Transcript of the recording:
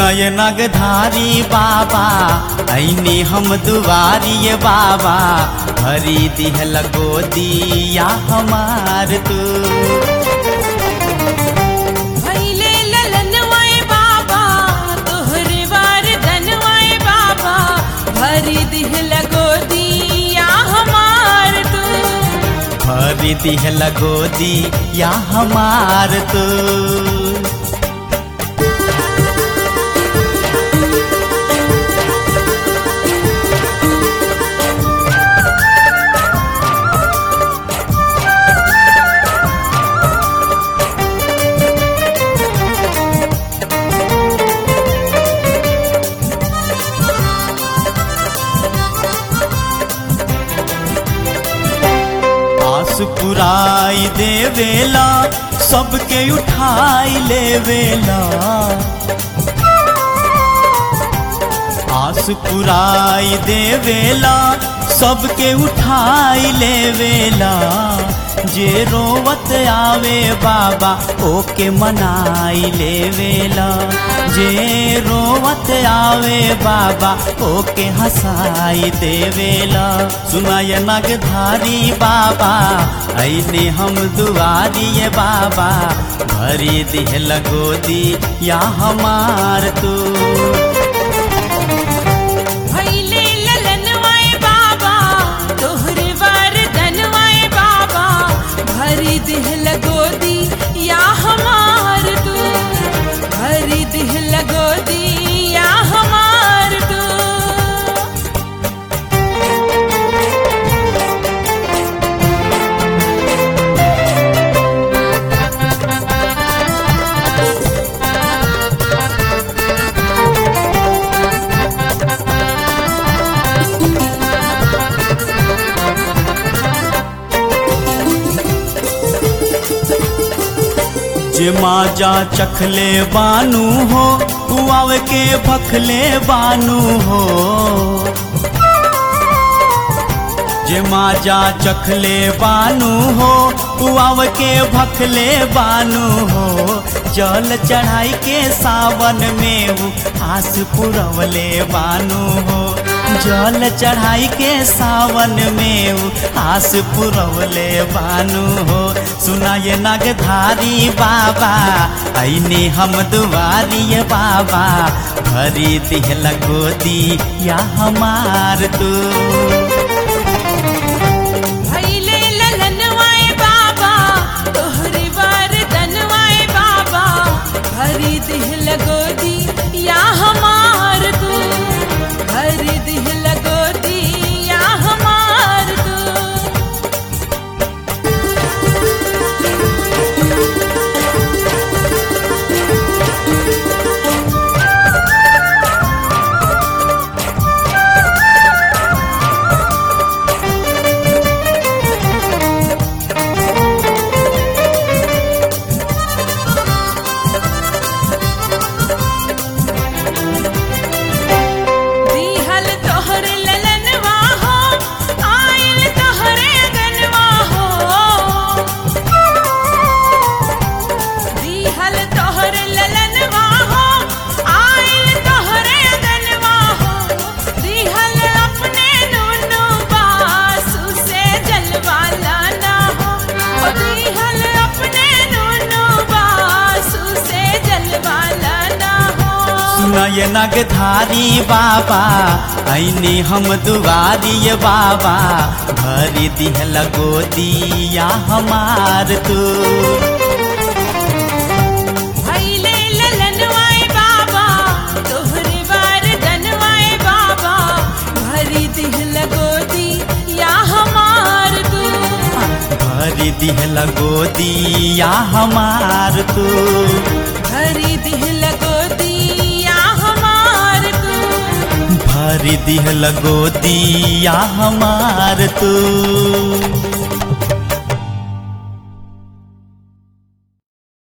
सुनय नगधारी बाबा ऐनी हम दुआरी बाबा भरी दिहल गोदिया हमार तू भैले ललनवाए बाबा तोहरे वार धनवाए बाबा भरी दिह लगो दिया हमार तू भरी दिहल गोदिया हमार तू आस पुराई देवेला सबके उठाई लेवेला आस पुराई देवेला सबके उठाई लेवेला जे रोवत आवे बाबा ओके मनाई लेवेला जे रोवत आवे बाबा ओके हंसाई देवेला सुनाय नगधारी बाबा ऐने हम दुआरी बाबा भरी दिहल गोदी या हमार तू भैले ललनवाए बाबा तोहरे वार धनवाए बाबा भरी दिह लगो दिया हमार तू भरी दिह लगो दिया हमार तू जे माजा चखले बानू हो कुआव के भखले बानू हो जे माजा चखले बानू हो कुआव के भखले बानू हो जल चढ़ाई के सावन में उ आस पुरवले बानू हो जल चढ़ाई के सावन में उ आस पुरवले बानू हो सुनाए नगधारी बाबा ऐने हम दुआरी बाबा भरी दिहल गोदी या हमार तू भैले ललनवाए बाबा तोहरे वार धनवाए बाबा भरी दिह लगो दिया हमार तू भरी दिह लगो दिया हमार तू दिहल तोहरे ललनवा हो आइल तोहरे गनवा हो दिहल तोहरे ललनवा हो आइल तोहरे गनवा हो दिहल अपने नुनु बासु से जलवा लाना हो ओ दिहल अपने नुनु बासु से जलवा लाना हो सुनय नगधारी बाबा ऐने हम दुआरी बाबा भरी दिहल गोदिया हमार तू भैले ललनवाए बाबा तोहरे वार धनवाए बाबा भरी दिह लगो दिया हमार तू भरी दिहल गोदिया हमार तू भरी दिह लगो दिया हमार तू भरी दिहल गोदिया हमार तू